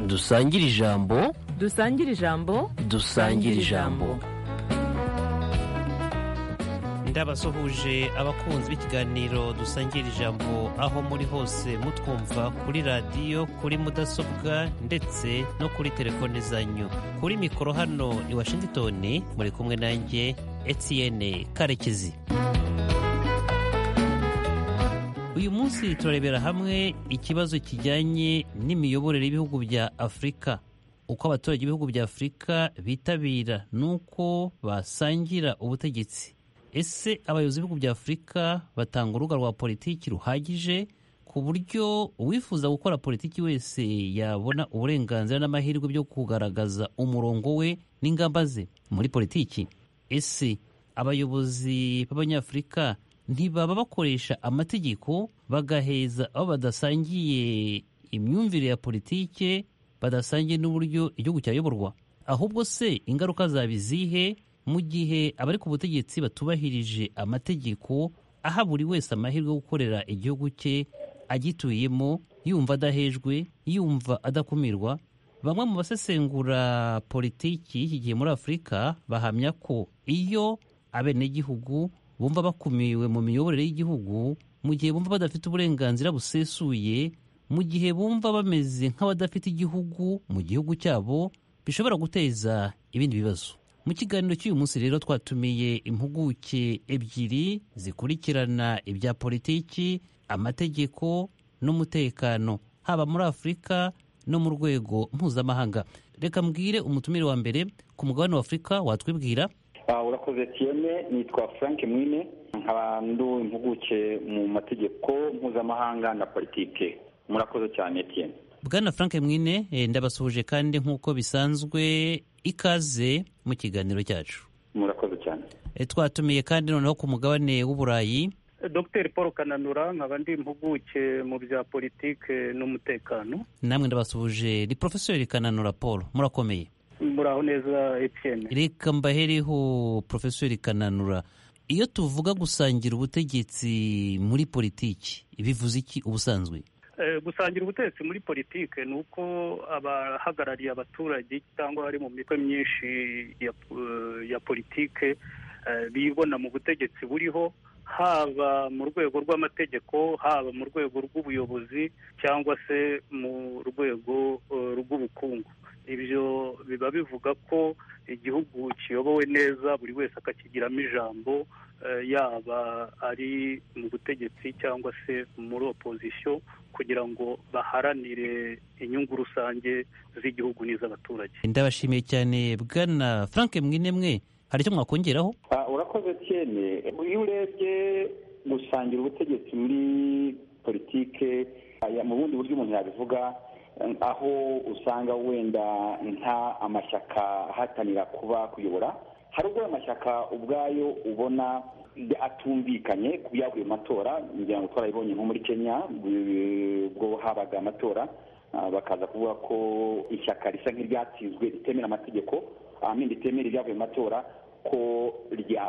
dusangire ijambo dusangire ijambo dusangire ijambo ndabasuhuje abakunzi b'ikiganiro dusangira ijambo aho muri hose mutwumva kuri radiyo kuri mudasobwa ndetse no kuri telefone zanyu kuri mikoro hano i washington muri kumwe nanjye etienne karekezi uyu munsi turarebera hamwe ikibazo kijyanye n'imiyoborere y'ibihugu bya afurika uko abaturage b'ibihugu bya afurika bitabira n'uko basangira ubutegetsi ese abayobozi b'ibihugu bya afurika batanga urubuga rwa politiki ruhagije ku buryo uwifuza gukora politiki wese yabona uburenganzira n'amahirwe byo kugaragaza umurongo we n'ingamba ze muri politiki ese abayobozi b'abanyafurika ntibaba bakoresha amategeko bagaheza abo badasangiye imyumvire ya politike badasangiye n'uburyo igihugu cyayoborwa ahubwo se ingaruka zaba izihe mu gihe abari ku butegetsi batubahirije amategeko aha buri wese amahirwe yo gukorera igihugu cye agituyemo yumva adahejwe yumva adakumirwa bamwe mu basesengura politiki y'iki gihe muri afurika bahamya ko iyo abenegihugu bumva bakumiwe mu miyoborere y'igihugu mu gihe bumva badafite uburenganzira busesuye mu gihe bumva bameze nk'abadafite igihugu mu gihugu cyabo bishobora guteza ibindi bibazo mu kiganiro cy'uyu munsi rero twatumiye impuguke ebyiri zikurikirana ibya politiki amategeko n'umutekano haba muri afurika no mu rwego mpuzamahanga reka mbwire umutumire wa mbere ku mugabane wa afurika watwibwira urakoze tiyene nitwa frank mwine nkaba ndu impuguke mu mategeko mpuzamahanga na politike murakoze cyane tiyene bwana frank mwine ndabasuhuje kandi nk'uko bisanzwe ikaze mu kiganiro cyacu murakoze cyane twatumiye kandi noneho ku mugabane w'uburayi dr paul kananura nkaba ndi impuguke mu bya politike n'umutekano namwe ndabasuhuje ni porofesori kananura paul murakomeye muraho neza Etienne reka mbahereho porofesori kananura iyo tuvuga gusangira ubutegetsi muri politiki bivuze iki ubusanzwe gusangira ubutegetsi muri politiki ni uko abahagarariye abaturage cyangwa bari mu mitwe myinshi ya politiki bibona mu butegetsi buriho haba mu rwego rw'amategeko haba mu rwego rw'ubuyobozi cyangwa se mu rwego rw'ubukungu ibyo biba bivuga ko igihugu kiyobowe neza buri wese akakigiramo ijambo yaba ari mu butegetsi cyangwa se muri opozisiyo kugira ngo baharanire inyungu rusange z'igihugu n'iz'abaturage ndabashimiye cyane bwana frank mwinemwe hari icyo mwakongeraho urakoze cyane iyo urebye gusangira ubutegetsi muri politike mu bundi buryo umuntu yabivuga aho usanga wenda nta amashyaka ahatanira kuba kuyobora hari ubwo amashyaka ubwayo ubona atumvikanye ku byavuye mu matora ngira ngo twarabibonye nko muri kenya ubwo habaga amatora bakaza kuvuga ko ishyaka risa nk'iryatsinzwe ritemera amategeko amin ritemera ibyavuye mu matora ko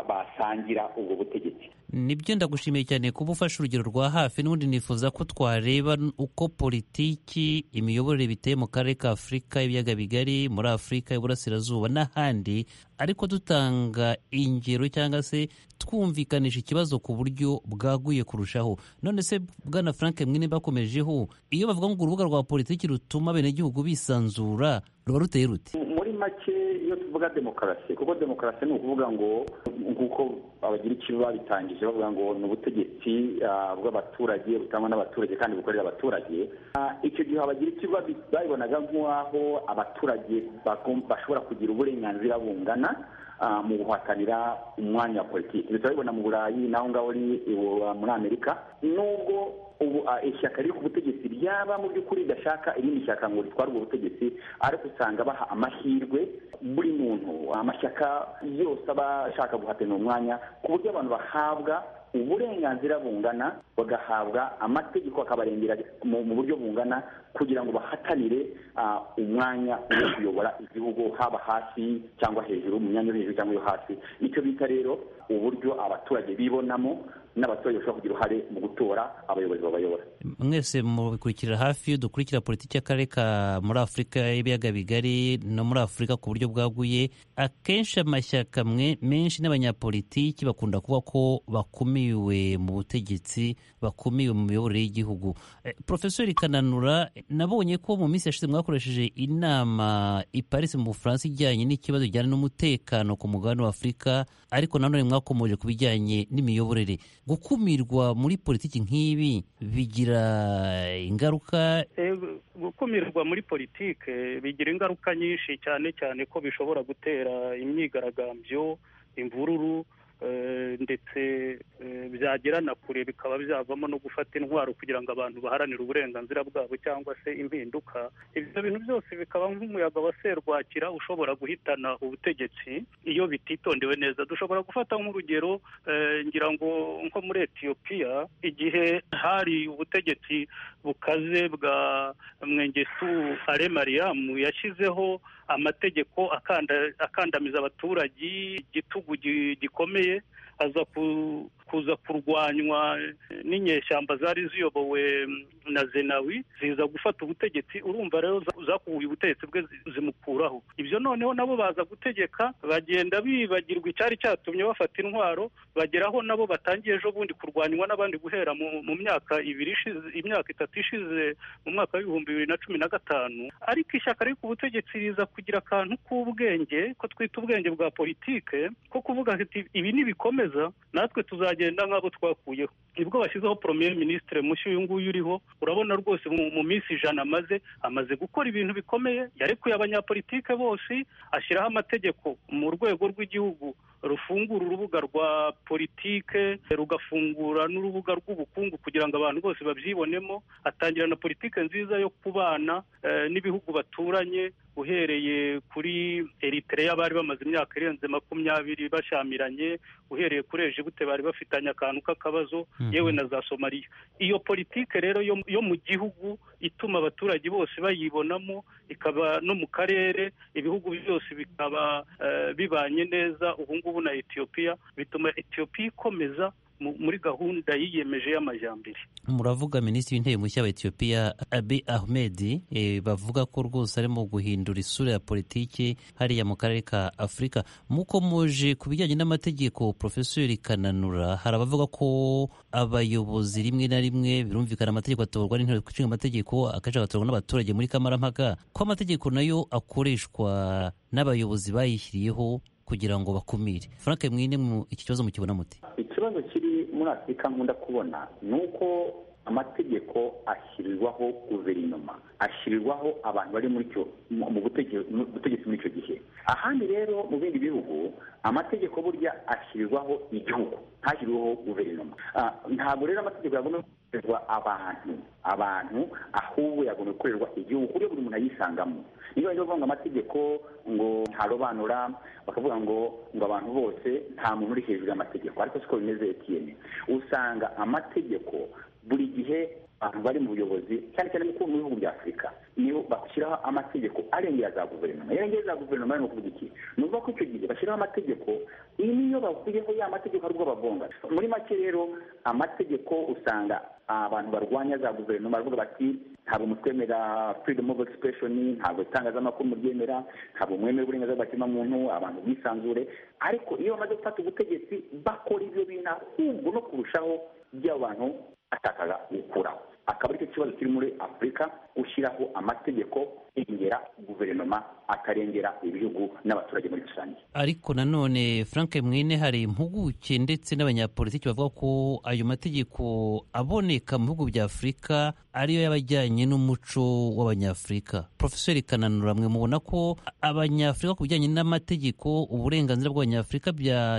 basangira ubwo butegetsi nibyo ndagushimiye cyane kuba ufashe urugero rwa hafi n'ubundi nifuza ko twareba uko politiki imiyoborere biteye mu karere ka afurika ibiyaga bigari muri afurika y'uburasirazuba n'ahandi ariko dutanga ingero cyangwa se twumvikanisha ikibazo ku buryo bwaguye kurushaho none se bwana frank mwine bakomejeho iyo bavuga ngo urubuga rwa politiki rutuma abenegihugu bisanzura ruba ruteye rute muri make iyo tuvuga demokarasi kuko demokarasi ni ukuvuga ngo nk'uko abagira icyo babitangije bavuga ngo ni ubutegetsi bw'abaturage butangwa n'abaturage kandi bukorera abaturage icyo gihe abagira icyo babibonaga nk'aho abaturage bashobora kugira uburenganzira bungana mu guhatanira umwanya wa politiki turabibona mu burayi naho ngaho ni muri amerika nubwo ubu ishyaka riri ku butegetsi ryaba mu by'ukuri ridashaka irindi shyaka ngo ritware ubwo butegetsi ariko usanga baha amahirwe buri muntu amashyaka yose aba ashaka guhatanira umwanya ku buryo abantu bahabwa uburenganzira bungana bagahabwa amategeko akabarengera mu mu buryo bungana kugira ngo bahatanire ah, umwanya wo kuyobora igihugu haba hasi cyangwa hejuru mu myanya yo hejuru cyangwa yo hasi icyo bita rero uburyo abaturage bibonamo n'abaturage bashobora kugira uruhare mu gutora abayobozi babayobora mwese mubikurikira hafi dukurikira politiki y'akarere ka muri afurika y'ibiyaga bigari no muri afurika ku buryo bwaguye akenshi amashyaka mwe menshi n'abanyapolitiki bakunda kuvuga ko bakumiwe mu butegetsi bakumiwe mu miyoborere y'igihugu Eh, profeseri kananura eh, nabonye ko mu minsi yashize mwakoresheje inama i paris mu bufaransa ijyanye n'ikibazo kijyana n'umutekano ku mugabane wa afurika ariko nanone mwakomoje ku bijyanye n'imiyoborere gukumirwa muri politiki nk'ibi bigira ingaruka Eh, gukumirwa muri politike bigira ingaruka nyinshi cyane cyane ko bishobora gutera imyigaragambyo imvururu eh, ndetse eh, byagera na kure bikaba byavamo no gufata intwaro kugira ngo abantu baharanire uburenganzira bwabo cyangwa se impinduka ibyo bintu byose bikaba nk'umuyaga wa serwakira ushobora guhitana ubutegetsi iyo bititondewe neza dushobora gufata nk'urugero eh, ngira ngo nko muri etiyopiya igihe hari ubutegetsi bukaze bwa mwengesu ale mariamu yashyizeho amategeko akanda- akandamiza abaturage igitugu gi- gikomeye aza ku- kuza kurwanywa n'inyeshyamba zari ziyobowe na zenawi ziza gufata ubutegetsi urumva rero za- zakubuye ubutegetsi bwe zi- zimukuraho ibyo noneho nabo baza gutegeka bagenda bibagirwa icyari cyatumye bafata intwaro bageraho nabo batangiye ejo bundi kurwanywa n'abandi guhera mu, mu myaka ibiri ishize imyaka itatu ishize mu mwaka w'ibihumbi bibiri na cumi na gatanu ariko ishyaka riri ku butegetsi riza kugira akantu k'ubwenge ko twita ubwenge bwa politike ko kuvuga ati ibi nibikomeza natwe tuzagenda nk'abo twakuyeho nibwo bashyizeho premier ministre mushya uyu nguyu uriho urabona rwose mu, mu minsi ijana amaze amaze gukora ibintu bikomeye yarekuye abanyapolitike bose ashyiraho amategeko mu rwego rw'igihugu rufungura urubuga rwa politike rugafungura n'urubuga rw'ubukungu kugira ngo abantu bose babyibonemo atangira na politike nziza yo kubana eh, n'ibihugu baturanye uhereye kuri Eritrea bari bamaze imyaka irenze makumyabiri bashyamiranye uhereye kuri Egiputa bari bafitanye akantu k'akabazo Mhm. yewe na za Somaliya iyo politike rero yo, yo mu gihugu ituma abaturage bose bayibonamo ikaba no mu karere ibihugu byose bikaba eh, bibanye neza ubu ngubu na Ethiopia bituma Ethiopia ikomeza mu- muri gahunda yiyemeje y'amajyambere muravuga minisitiri w'intebe mushya wa etiyopiya abi ahmed eh, bavuga ko rwose arimo guhindura isura ya politiki hariya mu karere ka afurika mukomoje ku bijyanye n'amategeko porofeseri kananura hari abavuga ko abayobozi rimwe na rimwe birumvikana amategeko atorwa n'inteko ishinga amategeko akenshi agatorwa n'abaturage muri kamarampaka ko amategeko nayo akoreshwa n'abayobozi bayishyiriyeho kugira ngo bakumire frank mwine mu- iki kibazo mukibona muti ikibazo kiri muri afurika nkunda kubona ni uko amategeko ashyirirwaho guverinoma ashyirirwaho abantu bari muri cyo mu mu butege- mu butegetsi muri icyo gihe ahandi rero mu bindi bihugu amategeko burya ashyirirwaho igihugu ntashyiriweho guverinoma Ah, ntabwo rero amategeko yagomba gukorerwa abantu abantu ahubwo yagomba gukorerwa igihugu ku buryo buri muntu ayisangamo niba bajya bavuga ngo amategeko ngo ntarobanura bakavuga ngo ngo abantu bose nta muntu uri hejuru y'amategeko ariko siko bimeze etiyeni usanga amategeko buri gihe abantu bari mu buyobozi cyane cyane mu mu bihugu bya afurika niyo bashyiraho amategeko arengera za guverinoma yarengera za guverinoma ni ukuvuga iki ni ukuvuga ko icyo gihe bashyiraho amategeko iyi niyo bavuyeho ya mategeko ari bwo bagonga muri make rero amategeko usanga abantu barwanya za guverinoma baravuga bati ntabwo mutwemera freedom of expression ntabwo itangazamakuru muryemera ntabwo mwemera uburenganzira bwa kiremwamuntu abantu bwisanzure ariko iyo bamaze gufata ubutegetsi bakora ibyo bintu ahubwo no kurushaho by'abantu atakaga gukuraho akaba aricyo kibazo kiri muri afurika ushyiraho amategeko irengera guverinoma akarengera ibihugu n'abaturage muri rusange ariko nanone frank mwene hari impuguke ndetse n'abanyapolitiki bavuga ko ayo mategeko aboneka mu bihugu bya afurika ariyo y'abajyanye n'umuco w'abanyafurika profeseri kananura mwe mubona ko abanyafurika ku bijyanye n'amategeko uburenganzira bw'abanyafurika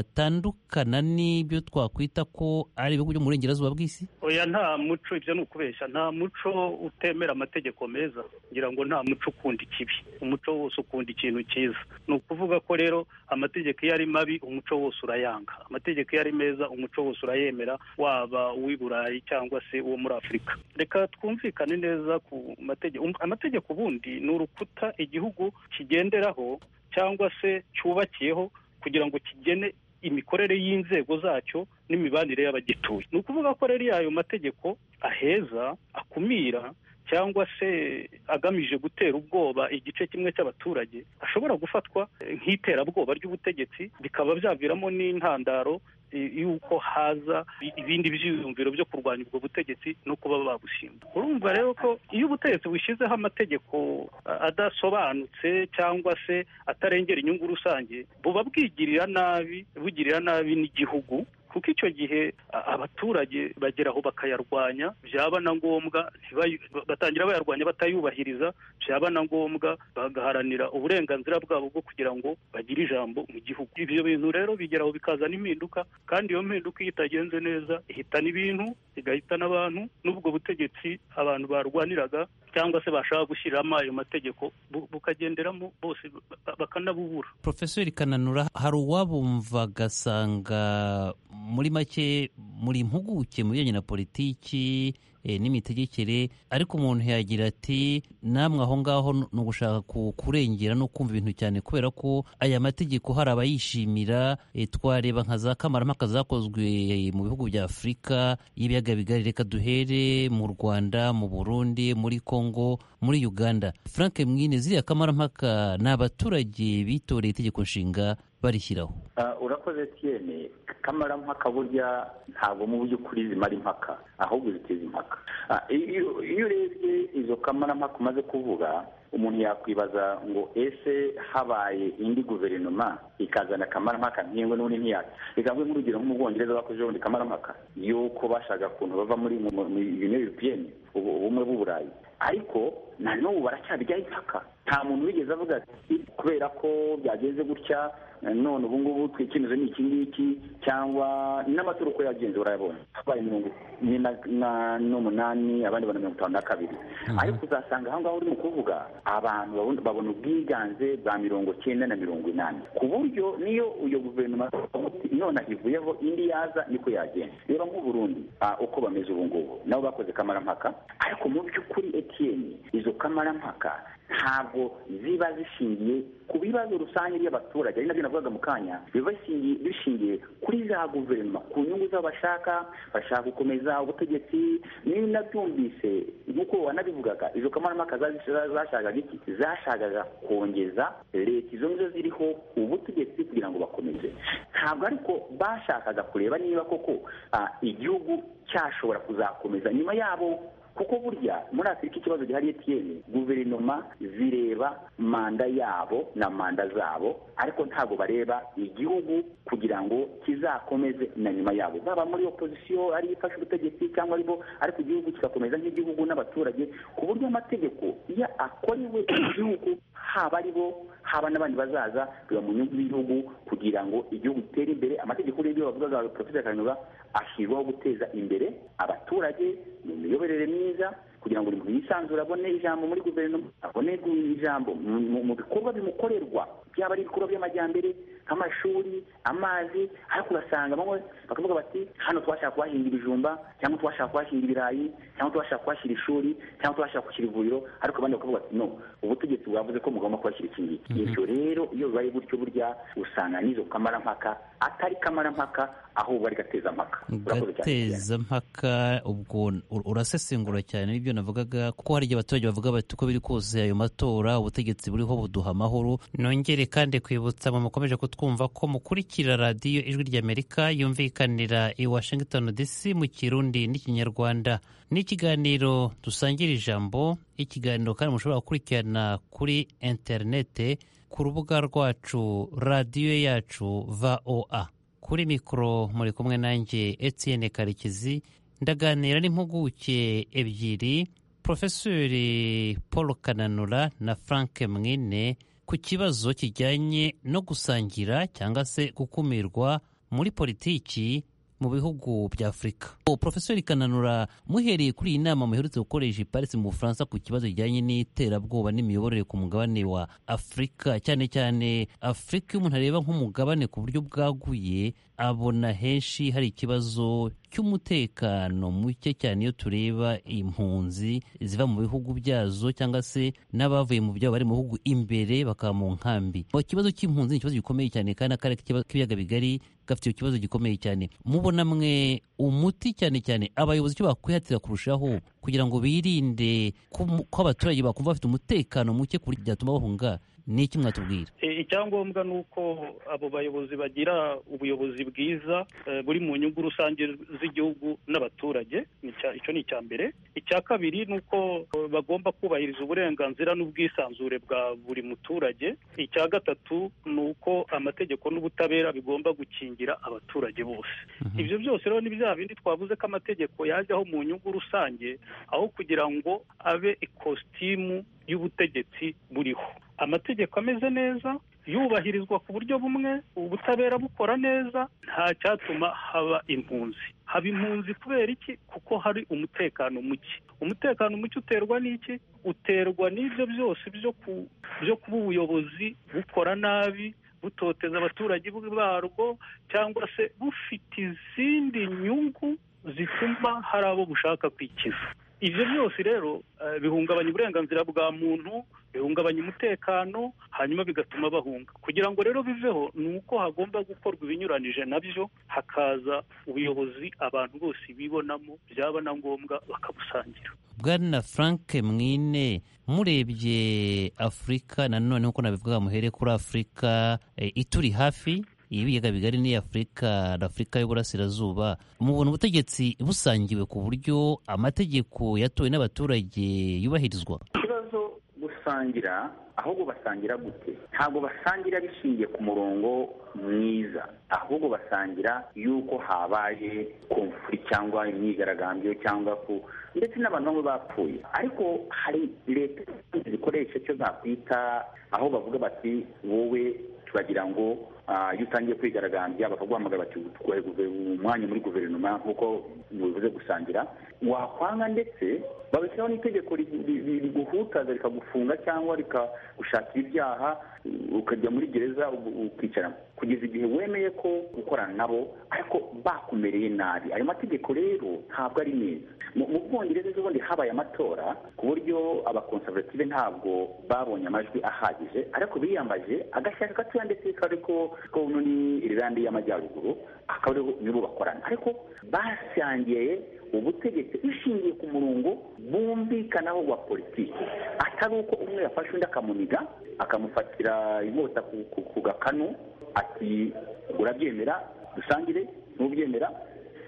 byatandukana n'ibyo twakwita ko ari ibihugu byo mu burengerazuba bw'isi oya nta muco ibyo ni ukubeshya nta muco utemera amategeko meza ngira ngo nta muco umuco ukunda ikibi umuco wose ukunda ikintu cyiza ni ukuvuga ko rero amategeko iyo ari mabi umuco wose urayanga amategeko iyo ari meza umuco wose urayemera waba uw'i burayi cyangwa se uwo muri afurika reka twumvikane neza ku mategeko amategeko ubundi ni urukuta igihugu kigenderaho cyangwa se cyubakiyeho kugira ngo kigene imikorere y'inzego zacyo n'imibanire y'abagituye ni ukuvuga ko rero iyo ayo mategeko aheza akumira cyangwa se agamije gutera ubwoba igice kimwe cy'abaturage ashobora gufatwa nk'iterabwoba ry'ubutegetsi bikaba byaviramo n'intandaro y'uko haza ibindi byiyumviro byo kurwanya ubwo butegetsi no kuba babushinga urumva rero ko iyo ubutegetsi bushyizeho amategeko adasobanutse cyangwa se atarengera inyungu rusange buba bwigirira nabi bugirira nabi n'igihugu kuko icyo gihe abaturage bagera aho bakayarwanya byaba na ngombwa batangira bayarwanya batayubahiriza byaba na ngombwa bagaharanira uburenganzira bwabo bwo kugira ngo bagire ijambo mu gihugu ibyo bintu rero bigeraho bikazana impinduka kandi iyo mpinduka iyo itagenze neza ihitana ibintu igahitana abantu n'ubwo butegetsi abantu barwaniraga cyangwa se bashaka gushyiramo ayo mategeko bukagenderamo bose bakanabubura profeseri kananura hari uwabumva agasanga muri make muri impuguke mu bijyanye na politiki n'imitegekere ariko umuntu yagira ati namwe aho ngaho ni ugushaka kurengera no kumva ibintu cyane kubera ko aya mategeko hari abayishimira twareba nka za kamarampaka zakozwe mu bihugu bya afurika y'ibiyaga bigari reka duhere mu rwanda mu burundi muri kongo muri uganda frank mwine ziriya kamarampaka ni abaturage bitoreye itegeko nshinga barishyiraho urakoze tiyene kamarampaka burya ntabwo mu by'ukuri zimara impaka ahubwo ziteza impaka iyo urebye izo kamarampaka umaze kuvuga umuntu yakwibaza ngo ese habaye indi guverinoma ikazana akamarampaka nk'ingwe n'ubundi ntiyatse reka mvuge nk'urugero nk'umubwongereza bakoze ubundi kamarampaka y'uko bashaka ukuntu bava muri bimwe bipiyeni ubumwe b'uburayi ariko nanubu baracyabijyaho impaka nta muntu wigeze avuga ati kubera ko byagenze gutya none ubu ngubu twikemezo ni iki ngiki cyangwa n'amatora uko yagenze urayabonye habaye mirongo ine n'umunani abandi bana mirongo itanu na kabiri ariko uzasanga aho ngaho urimo kuvuga abantu babona ubwiganze bwa mirongo cyenda na mirongo inani ku buryo niyo iyo guverinoma none ivuyeho indi yaza niko yagenda reba nk'uburundi uko bameze ubu ngubu nabo bakoze kamarampaka ariko mu by'ukuri etiyeni izo kamarampaka ntabwo ziba zishingiye ku bibazo rusange by'abaturage ari nabyo navugaga mu kanya biba bishingiye kuri za guverinoma ku nyungu z'abashaka bashaka gukomeza ubutegetsi niba nabyumvise nk'uko wanabivugaga izo kamarampaka zashakaga iki zashakaga kongeza leta izo nizo ziriho ubutegetsi kugira ngo bakomeze ntabwo ariko bashakaga kureba niba koko igihugu cyashobora kuzakomeza nyuma yabo kuko burya muri afurika ikibazo gihari etiyeni guverinoma zireba manda yabo na manda zabo ariko ntabwo bareba igihugu kugira ngo kizakomeze na nyuma yabo baba muri opozisiyo ari ifashe ubutegetsi cyangwa aribo ariko igihugu kigakomeza nk'igihugu n'abaturage ku buryo amategeko iyo akorewe igihugu haba aribo haba n'abandi bazaza biba mu nyungu y'igihugu kugira ngo igihugu gitere imbere amategeko y'ibyo bavugaga porofeseri kanyura ashyirwaho guteza imbere abaturage mu miyoborere myiza kugira ngo buri muntu yisanzure abone ijambo muri guverinoma abone ijambo mu bikorwa bimukorerwa byaba ari ibikorwa by'amajyambere nk'amashuri amazi ariko ugasanga bamwe bakavuga bati hano twashaka kuhashinga ibijumba cyangwa twashaka kuhashinga ibirayi cyangwa twashaka kuhashyira ishuri cyangwa twashaka gushyira ivuriro ariko abandi bakavuga bati no ubutegetsi bwavuze ko mugomba kuhashyira iki ngiki ibyo rero iyo bibaye gutyo burya usanga n'izo kamarampaka atari kamarampaka ahubwo ari gatezampaka gatezampaka ubwo urasesengura cyane n'ibyo navugaga kuko hari igihe abaturage bavuga bati uko biri kose ayo matora ubutegetsi buriho buduha amahoro nongere kandi kwibutsa mwe mukomeje kutwumva ko mukurikira radiyo ijwi ry'amerika yumvikanira i washington dc mu kirundi n'ikinyarwanda n'ikiganiro dusangira ijambo ikiganiro kandi mushobora gukurikirana kuri interinete ku rubuga rwacu radiyo yacu voa kuri mikoro muri kumwe nanjye etienne karekezi ndaganira n'impuguke ebyiri porofeseri paul kananura na frank mwine ku kibazo kijyanye no gusangira cyangwa se gukumirwa muri politiki mu bihugu bya afurika porofesori kananura muhereye kuri iyi nama muherutse gukoresha iparisi mu bufaransa ku kibazo kijyanye n'iterabwoba n'imiyoborere ku mugabane wa afurika cyane cyane afurika iyo umuntu areba nk'umugabane ku buryo bwaguye abona henshi hari ikibazo cy'umutekano muke cyane iyo tureba impunzi ziva mu bihugu byazo cyangwa se n'abavuye mu byabo bari mu bihugu imbere bakaba mu nkambi Mu kibazo cy'impunzi ni ikibazo gikomeye cyane kandi akarere k'ibiyaga bigari gafite icyo kibazo gikomeye cyane mubona mwe umuti cyane cyane abayobozi icyo bakwihatira kurushaho kugira ngo birinde ko abaturage bakumva bafite umutekano muke ku buryo byatuma bahunga ni iki mwatubwira icyangombwa ni uko abo bayobozi bagira ubuyobozi bwiza eh, buri mu nyungu rusange z'igihugu n'abaturage Ni icya- icyo ni icya mbere icya kabiri ni uko eh, bagomba kubahiriza uburenganzira n'ubwisanzure bwa buri muturage icya gatatu ni uko amategeko n'ubutabera bigomba gukingira abaturage bose ibyo byose rero ni bya bindi twavuze ko amategeko yajyaho mu nyungu rusange aho kugira ngo abe ikositimu y'ubutegetsi buriho amategeko ameze neza yubahirizwa ku buryo bumwe ubutabera bukora neza nta cyatuma haba impunzi haba impunzi kubera iki kuko hari umutekano muke umutekano muke uterwa n'iki uterwa n'ibyo byose byo ku byo kuba ubuyobozi bukora nabi butoteza abaturage barwo cyangwa se bufite izindi nyungu zituma hari abo bushaka kwikiza ibyo byose rero eh, bihungabanya uburenganzira bwa muntu bihungabanya umutekano hanyuma bigatuma bahunga kugira ngo rero biveho ni uko hagomba gukorwa ibinyuranije nabyo hakaza ubuyobozi abantu bose bibonamo byaba na ngombwa bakabusangira bwana frank mwine murebye afurika nanone nk'uko nabivuga muhere kuri afurika eh, ituri hafi ibiyaga bigari ni afurika na afurika y'uburasirazuba mubona ubutegetsi busangiwe ku buryo amategeko yatowe n'abaturage yubahirizwa ikibazo gusangira ahubwo basangira gute ntabwo basangira bishingiye ku murongo mwiza ahubwo basangira yuko habaye komfuri cyangwa imyigaragambyo cyangwa ku ndetse n'abantu bamwe bapfuye ariko hari leta zikoresha icyo nakwita aho bavuga bati wowe turagira ngo ah, iyo utangiye kwigaragambya bakaguhamagara bati utwaye guve- umwanya muri guverinoma nk'uko bivuze gusangira wakwanga ndetse babishyiraho n'itegeko ri- ri- ri- riguhutaza rikagufunga cyangwa rikagushakira ibyaha u- ukajya muri gereza u- ukicaramo kugeza igihe wemeye ko gukorana nabo ariko bakumereye nabi ayo mategeko rero ntabwo ari meza mu mu bwongereza ejo bundi habaye amatora ku buryo abakonservative ntabwo babonye amajwi ahagije ariko biyambaje agashyaka gatoya ndetse kari ko ko uno ni Irlande y'amajyaruguru akaba aribo nibo bakorana ariko basangiye ubutegetsi ishingiye ku murongo bumvikanaho wa politiki atari uko umwe yafashe undi akamuniga akamufatira inkota ku- ku- ku gakanu ati urabyemera dusangire ntubyemera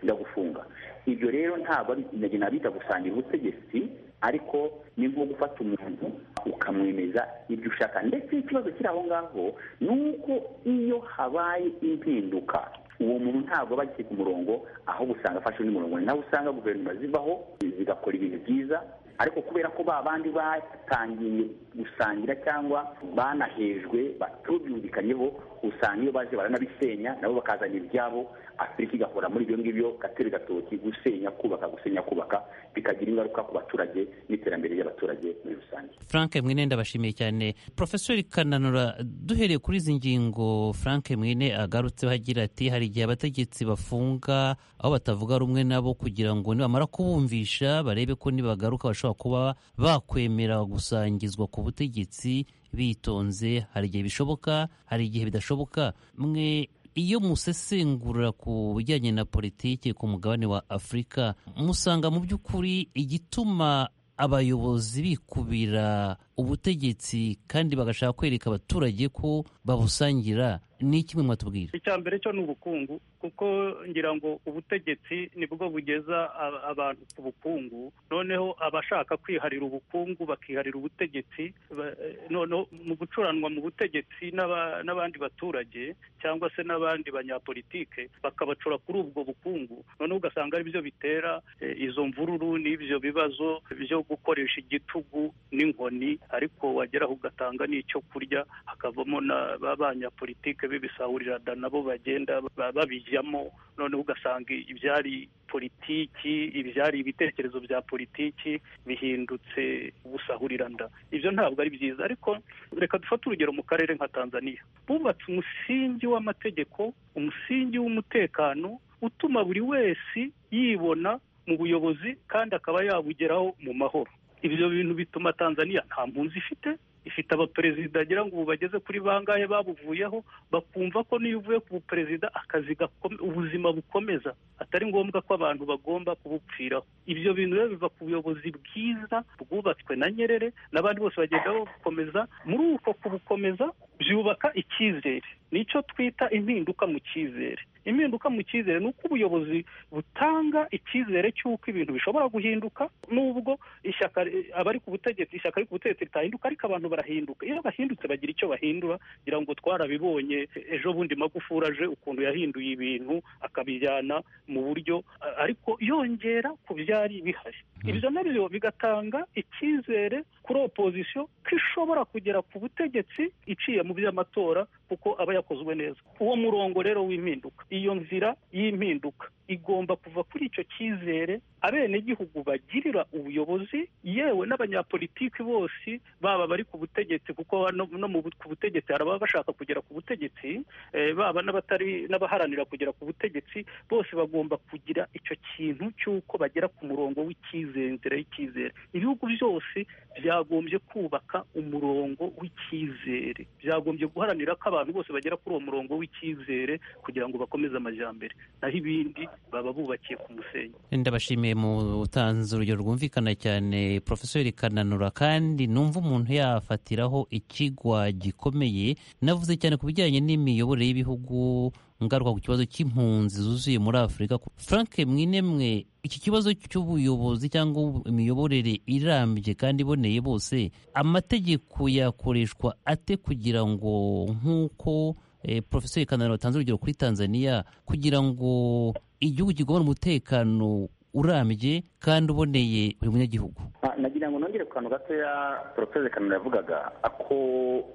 ndagufunga ibyo rero ntabwo ari nabyo nabita gusangira ubutegetsi ariko ni nko gufata umuntu ukamwemeza ibyo ushaka ndetse ikibazo kiri aho ngaho ni uko iyo habaye impinduka uwo muntu ntabwo aba akiri ku murongo ahubwo usanga afashe undi murongo ni naho usanga guverinoma zivaho zigakora ibintu byiza ariko kubera ko ba bandi batangiye gusangira cyangwa banahejwe batubyumvikanyeho usanga iyo baje baranabisenya nabo bakazana ibyabo afurika igakora muri ibyo ngibyo gatebe gatoki gusenya kubaka gusenya kubaka bikagira ingaruka ku baturage n'iterambere ry'abaturage muri rusange frank mwine ndabashimiye cyane profesori kananura duhereye kuri izi ngingo frank mwine agarutseho agira ati hari igihe abategetsi bafunga aho batavuga rumwe nabo kugira ngo nibamara kubumvisha barebe ko nibagaruka bashobora kuba bakwemera gusangizwa ku butegetsi bitonze hari igihe bishoboka hari igihe bidashoboka mwe iyo musesengura ku bijyanye na politiki ku mugabane wa afurika musanga mu by'ukuri igituma abayobozi bikubira ubutegetsi kandi bagashaka kwereka abaturage ko babusangira ni kimwe mwatubwira icya mbere cyo ni ubukungu kuko ngira ngo ubutegetsi nibwo bugeza a- abantu ku bukungu noneho abashaka kwiharira ubukungu bakiharira ubutegetsi ba- eh, noneho mu gucuranwa mu butegetsi n'aba- n'abandi baturage cyangwa se n'abandi banyapolitike bakabacura kuri ubwo bukungu noneho ugasanga ari byo bitera eh, izo mvururu n'ibyo bibazo byo gukoresha igitugu n'inkoni ariko wageraho ugatanga n'icyo kurya hakavamo na ba banyapolitike bibisahurira nabo bagenda ba- babijyamo noneho ugasanga ibyari politiki ibyari ibitekerezo bya politiki bihindutse gusahuriranda ibyo ntabwo ari byiza ariko reka dufate urugero mu karere nka tanzania bubatse umusingi w'amategeko umusingi w'umutekano utuma buri wese yibona mu buyobozi kandi akaba yabugeraho mu mahoro ibyo bintu bituma tanzania nta mpunzi ifite ifite abaperezida agira ngo ubu bageze kuri bangahe babuvuyeho bakumva ko niyo uvuye ku buperezida akazi gakome- ubuzima bukomeza atari ngombwa ko abantu bagomba kubupfiraho ibyo bintu rero biva ku buyobozi bwiza bwubatswe na nyerere n'abandi bose bagenda babukomeza muri uko kubukomeza byubaka icyizere nicyo twita impinduka mu cyizere impinduka mu cyizere ni uko ubuyobozi butanga icyizere cy'uko ibintu bishobora guhinduka n'ubwo ishyaka abari ku butegetsi ishyaka riri ku butegetsi ritahinduka ariko abantu barahinduka iyo bahindutse bagira icyo bahindura kugira ngo twarabibonye ejo bundi magufuri aje ukuntu yahinduye ibintu akabijyana mu buryo a- ariko yongera ku byari bihari ibyo nabyo bigatanga icyizere kuri opozisiyo ko ishobora kugera ku butegetsi iciye mu by'amatora kuko aba yakozwe neza uwo murongo rero w'impinduka iyo nzira y'impinduka igomba kuva kuri icyo cyizere abenegihugu bagirira ubuyobozi yewe n'abanyapolitiki bose baba bari ku butegetsi kuko no, no mu bu- ku butegetsi hari ababa bashaka kugera ku butegetsi eh, baba n'abatari n'abaharanira kugera ku butegetsi bose bagomba kugira icyo kintu cy'uko bagera ku murongo w'icyizere inzira y'icyizere ibihugu byose byagombye kubaka umurongo w'icyizere byagombye guharanira ko abantu bose bagera kuri uwo murongo w'icyizere kugira ngo bakomeze amajyambere naho ibindi baba bubakiye ku musenyi ndabashimiye mu utanze urugero rwumvikana cyane profesori kananura kandi numva umuntu yafatiraho ikigwa gikomeye navuze cyane ku bijyanye n'imiyoborere y'ibihugu ngaruka ku kibazo cy'impunzi zuzuye muri afurika frank mwinemwe iki kibazo cy'ubuyobozi cyangwa imiyoborere irambye kandi iboneye bose amategeko yakoreshwa ate kugira ngo nk'uko eh, profesori kananura atanze urugero kuri tanzania kugira ngo igihugu kigobora umutekano urambye kandi uboneye buri munyagihugu Ah, nagira ngo nongere ku kantu gatoya poroferi kanura yavugaga ko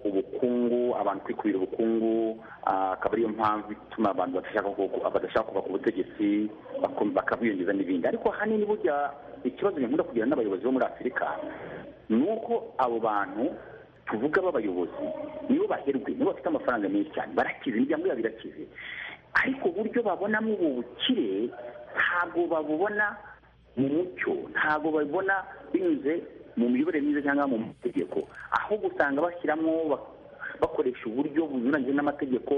ubukungu abantu kwikubira ubukungu ah, akaba ariyo mpamvu ituma abantu badashaka ku- badashaka kuva ku butegetsi bakum- bakabwiyongeza n'ibindi ariko ahanini burya ikibazo nkunda kugira n'abayobozi bo muri afurika ni uko abo bantu tuvuga b'abayobozi nibo baherwe nibo bafite amafaranga menshi cyane barakize imiryango yabo irakize ariko uburyo babonamo ubu bukire ntabwo babubona mu mucyo ntabwo babibona binyuze mu miyoborere myiza cyangwa mu mategeko ahubwo usanga bashyiramo bak- bakoresha uburyo bunyuranyije n'amategeko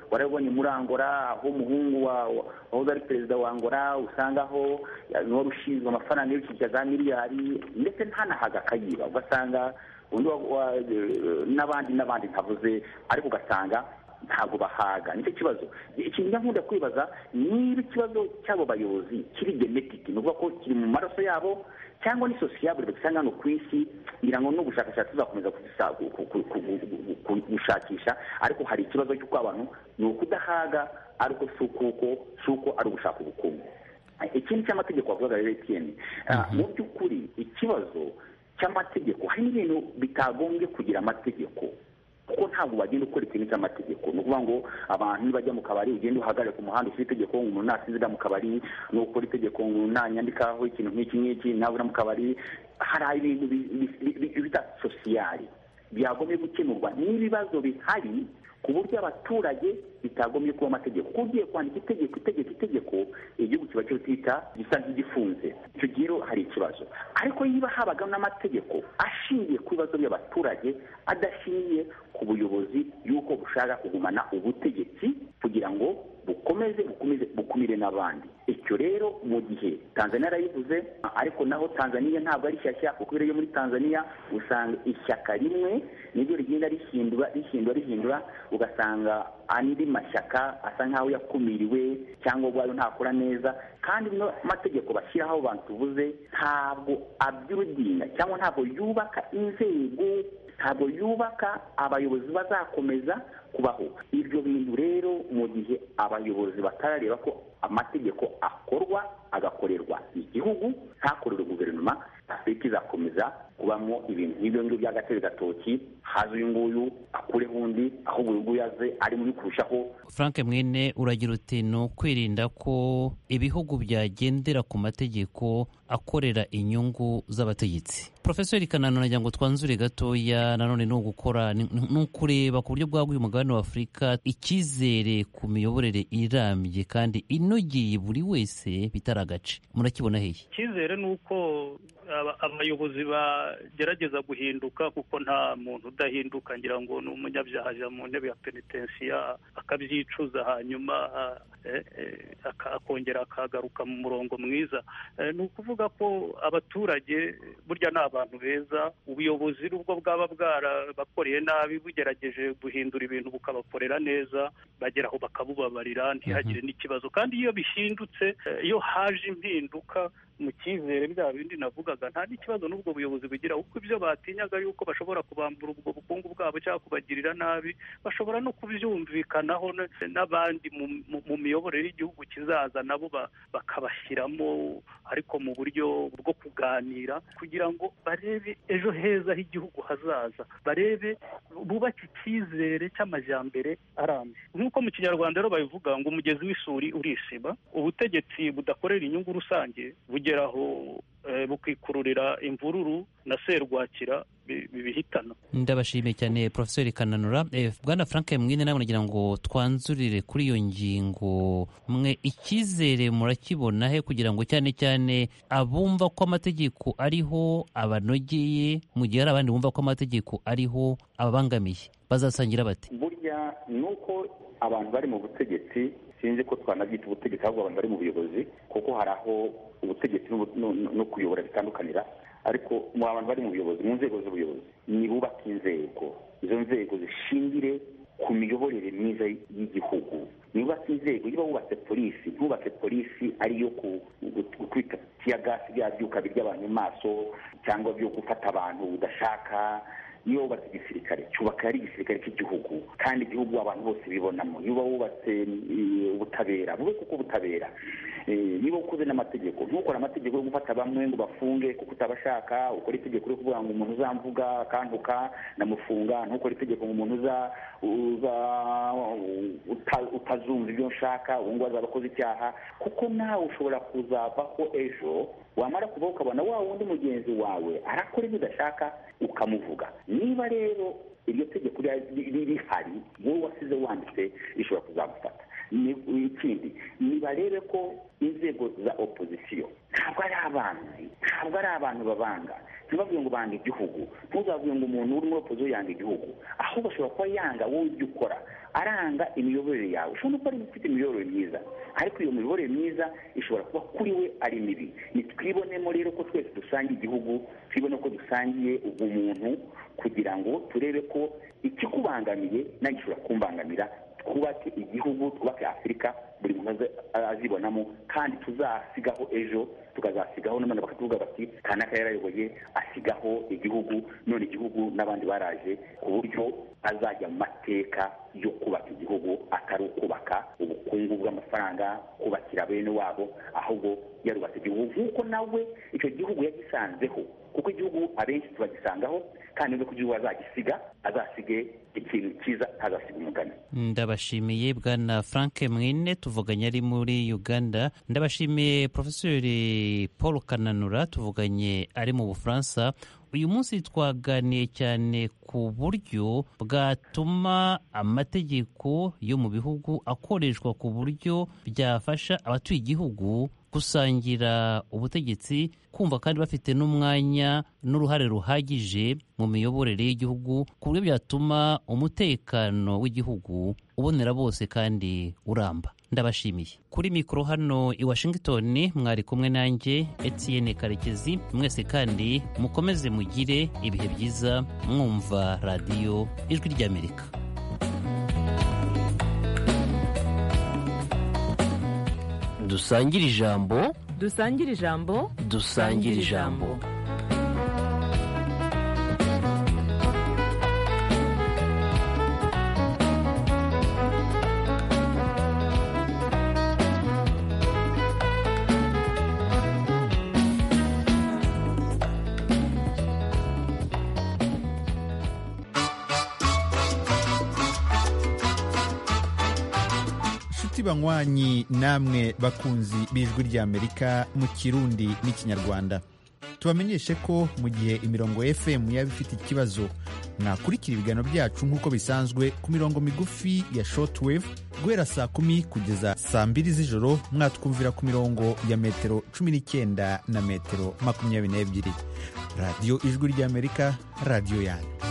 warabibonye muri angora aho umuhungu wa- wa- wahoze ari perezida wa angora usangaho wari ushinzwe amafaranga y'ibicicya za miliyari ndetse ntanahaga akayiba ugasanga undi wa- wa- eh, n'abandi n'abandi ntavuze ariko ugasanga ntabwo bahaga nicyo kibazo ikintu njya nkunda kwibaza niba ikibazo cy'abo bayobozi kiri genetiki ni ukuvuga ko kiri mu maraso yabo cyangwa ni sosiyabure bagisanga hano ku isi ngira ngo n'ubushakashatsi buzakomeza kubisa- ku- ku- ku- ku- ku- ku- gushakisha ariko hari ikibazo cy'uko abantu ni ukudahaga ariko si ukuko si uko ari ugushaka ubukungu ikindi cy'amategeko wavugaga rero etiyeni mu by'ukuri ikibazo cy'amategeko hari n'ibintu bitagombye kugira amategeko kuko ntabwo wagenda ukora ikintu cy'amategeko ni ukuvuga ngo abantu bajya mu kabari ugende uhagarare ku muhanda ushyira itegeko ngo umuntu nasinzira mu kabari ni ukora itegeko ngo umuntu nanyandikaho ikintu nk'iki n'iki nabura mu kabari hari ibintu bi- bi- bi- bi- bita sosiyari byagombye gukemurwa n'ibibazo bihari ku buryo abaturage bitagombye kuba amategeko kuko ugiye kwandika itegeko itegeko itegeko igihugu kiba cyotita gisa nk'igifunze icyo gihe rero hari ikibazo ariko niba habaga n'amategeko ashingiye ku bibazo by'abaturage adashingiye ku buyobozi y'uko bushaka kugumana ubutegetsi kugira ngo bukomeze bukomeze bukumire n'abandi icyo rero mu gihe tanzania yarayivuze ariko naho tanzania ntabwo ari shyashya kuko iyo muri tanzania usanga ishyaka rimwe niryo rigenda rihindura rihindura rihindura ugasanga andi mashyaka asa nk'aho yakumiriwe cyangwa ubwayo ntakora neza kandi n'amategeko bashyiraho abantu tuvuze ntabwo abyurudinga cyangwa ntabwo yubaka inzego ntabwo yubaka abayobozi bazakomeza kubaho ibyo bintu rero mu gihe abayobozi batarareba ko amategeko akorwa agakorerwa igihugu ntakorerwe guverinoma afurika izakomeza kubamo ibintu nk'ibyo ngibyo by'agatebe gatoki haze uyu nguyu akureho undi ahubwo uyu nguyu aze ari mubi kurushaho frank mwene uragira uti ni ukwirinda ko ibihugu byagendera ku mategeko akorera inyungu z'abategetsi profesori kananu nagira ngo twanzure gatoya nanone ni ugukora ni ni ukureba ku buryo bwaguye umugabane w'afurika icyizere ku miyoborere irambye kandi inogeye buri wese bitari agace murakibona hehe icyizere ni uko aba- abayobozi bagerageza guhinduka kuko nta muntu udahinduka ngira ngo ni umunyabyaha ajya mu ntebe ya penitensiya akabyicuza hanyuma eh, eh, aka- akongera akagaruka mu murongo mwiza Eh, ni ukuvuga ko abaturage burya ni abantu beza ubuyobozi nubwo bwaba bwarabakoreye nabi bugerageje guhindura ibintu bukabakorera neza bageraho bakabubabarira ntihagire n'ikibazo kandi iyo bihindutse eh, iyo haje impinduka mu cyizere bya bindi navugaga nta n'ikibazo n'ubwo buyobozi bugira kuko ibyo batinyaga yuko bashobora kubambura ubwo bukungu bwabo cyangwa kubagirira nabi bashobora no kubyumvikanaho n- n'abandi mu- mu- mu miyoborere y'igihugu kizaza nabo ba- bakabashyiramo ariko mu buryo bwo kuganira kugira ngo barebe ejo heza h'igihugu hazaza barebe bubake icyizere cy'amajyambere arambye nk'uko mu kinyarwanda rero babivuga ngo umugezi w'isuri urisiba ubutegetsi budakorera inyungu rusange bugeraho eh, bukikururira imvururu na serwakira bi- bibihitana ndabashimiye cyane profesori kananura Eh, bwana frank mwine nawe nagira ngo twanzurire kuri iyo ngingo mwe icyizere murakibona he kugira ngo cyane cyane abumva ko amategeko ariho abanogeye mu gihe hari abandi bumva ko amategeko ariho ababangamiye bazasangira bate burya ni uko abantu bari mu butegetsi sinzi ko twanabyita ubutegetsi ahubwo abantu bari mu buyobozi kuko hari aho ubutegetsi n'ubu- no- no- no kuyobora bitandukanira ariko mu abantu bari mu buyobozi mu nzego z'ubuyobozi ni bubaka inzego izo nzego zishingire ku miyoborere myiza y'igihugu ntibubake inzego niba wubatse polisi ntubake polisi ariyo ku- gu- gutwika tiyagasi bya byuka birya abantu mu maso cyangwa byo gufata abantu udashaka niba wubatse igisirikare cyubaka ari igisirikare cy'igihugu kandi igihugu abantu bose bibonamo niba wubatse eh, ubutabera bube kuko ubutabera Eh, niba ukoze n'amategeko ntukore amategeko yo gufata bamwe ngo bafunge kuko utabashaka ukore itegeko ryo kuvuga ngo umuntu uzamvuga akantuka ndamufunga ntukore itegeko ngo umuntu uza uza uta- utazumva ibyo nshaka ubu ngubu azaba akoze icyaha kuko nawe ushobora kuzavaho ejo wamara kuba ukabona wa wundi mugenzi wawe arakora ibyo udashaka ukamuvuga niba rero iryo tegeko rya- ri- ri- rihari wowe wasize wanditse rishobora kuzagufata Ni- ikindi nibarebe ko inzego za opozisiyo ntabwo ari abanzi ntabwo ari abantu babanga ntibavuge ngo banga igihugu ntuzavuge ngo umuntu uri muri opozisiyo yanga igihugu ahubwo ashobora kuba yanga wowe ibyo ukora aranga imiyoborere yawe ushobora no kuba ari ufite imiyoborere myiza ariko iyo miyoborere myiza ishobora kuba kuri we ari mibi nitwibonemo rero ko twese dusangiye igihugu twibone ko dusangiye ubumuntu kugira ngo turebe ko ikikubangamiye nawe gishobora kumbangamira twubake igihugu twubake afurika buri muntu aze- azibonamo kandi tuzasigaho ejo tukazasigaho n'abana bakatuvuga bati kanaka yarayoboye asigaho igihugu none igihugu n'abandi baraje ku buryo azajya mu mateka yo kubaka igihugu atari ukubaka ubukungu bw'amafaranga kubakira bene wabo ahubwo yarubatse igihugu nk'uko nawe icyo gihugu yagisanzeho kuko igihugu abenshi tubagisangaho kandi nuko igihugu azagisiga azasige ikintu cyiza azasiga umugani ndabashimiye bwana frank mwine tuvuganye ari muri uganda ndabashimiye profesori paul kananura tuvuganye ari mu bufaransa uyu munsi twaganiye cyane ku buryo bwatuma amategeko yo mu bihugu akoreshwa ku buryo byafasha abatuye igihugu gusangira ubutegetsi kumva kandi bafite n'umwanya n'uruhare ruhagije mu miyoborere y'igihugu ku buryo byatuma umutekano w'igihugu ubonera bose kandi uramba ndabashimiye kuri mikoro hano i washington mwari kumwe nanjye etienne karekezi mwese kandi mukomeze mugire ibihe byiza mwumva radiyo ijwi ry'amerika dusangire ijambo dusangire ijambo dusangire ijambo inshuti banywanyi namwe bakunzi b'ijwi ry'amerika mu kirundi n'ikinyarwanda tubamenyeshe ko mu gihe imirongo fm yaba ifite ikibazo mwakurikira ibiganiro byacu nk'uko bisanzwe ku mirongo migufi ya shortwave guhera saa kumi kugeza saa mbiri z'ijoro mwatwumvira ku mirongo ya metero cumi n'icyenda na metero makumyabiri n'ebyiri radiyo ijwi ry'amerika radiyo yanyu